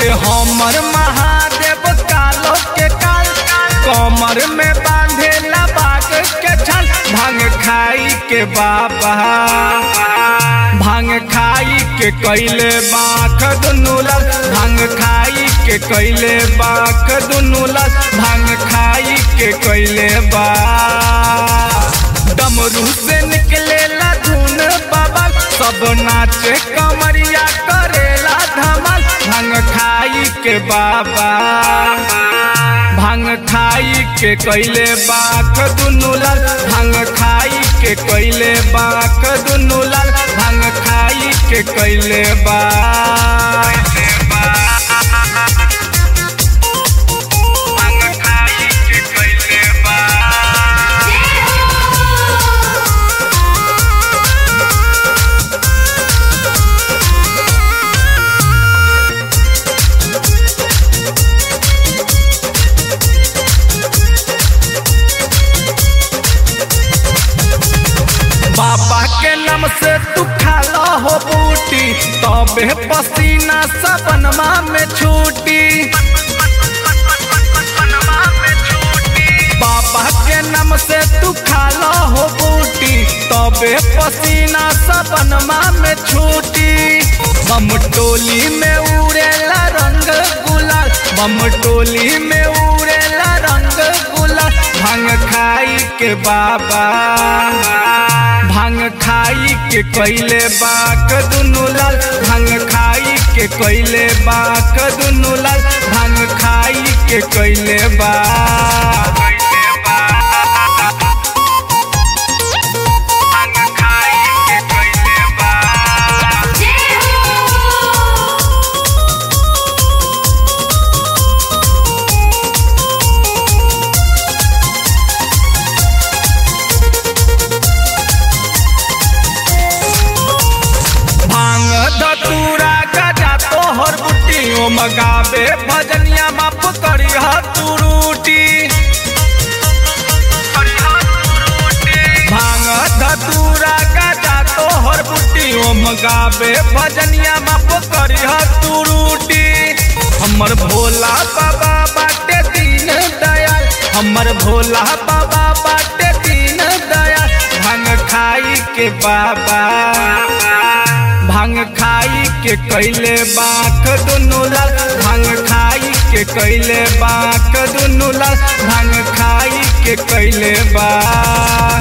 बाटे हमर महादेव कालो के काल कमर में बांधेला बाग के छल भांग खाई के बाबा भांग खाई के कैले बाख दुनू लल भांग खाई के कैले बाख दुनू लल भांग खाई के कैले बा डमरू से निकलेला धुन बाबा सब नाचे कमरिया करेला धमाल भांग खाई के बाबा भांग खाई के कैले बाख दुनू लाल भांग खाई के कैले बाख दुनू लाल भांग खाई के कैले बा भांग खाई के कैले बा बाबा के नाम से तू खाला हो बूटी तबे पसीना सबनमा में छूटी बाबा के नाम से तू खाला हो बूटी तबे पसीना सबनमा में छूटी बम टोली में उड़ेला रंग गुलाल बम टोली में उड़ेला रंग गुलाल भांग खाई के बाबा भांग खाई के कैले बाक दुनू लाल भांग खाई के कैले बाक दुनू लाल भांग खाई के कैले बा भांग खाई के कैले बा भांग धतूरा गजा तोहर बुटी ओ मगावे भजनिया बाप करी हतुरूटी भांग धतूरा गजा तोहर बुटी ओ मगावे भजनिया बाप करी हतुरूटी हमर भोला बाबा बाटे दीन दयाल हमर भोला बाबा बाटे दीन दयाल भांग खाई के बाबा भांग खाई के कैले बाख दुनू लाल भांग खाई के कैले बाख दुनू लाल भांग खाई के कैले बा